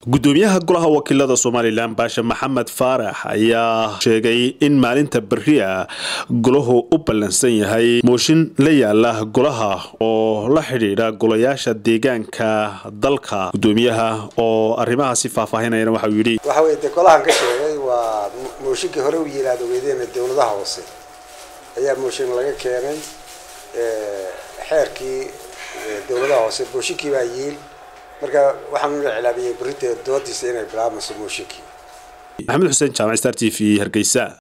gudoomiyaha golaha wakiilada somalilan baashe maxamed faarax ayaa sheegay in maalinta beriya golahu u ballansan yahay mooshin la yaala golaha oo la xidhiidha golayaasha deegaanka dalka gudoomiyaha oo arrimahaasi faahfaahinayana waxauu yidhi waxa weye dee golahan ka sheegay waa mooshinkii hore u yilaad ogeydeen dowladaha hoose ayaa mooshin laga keenay xeerkii dowladaha hoose mooshinkii baa yiil marka waxaan ula cilaabiyey berita doodiisa inay bilaabmayso mooshinkii maxamed xuseen jaamac star t v hargeysa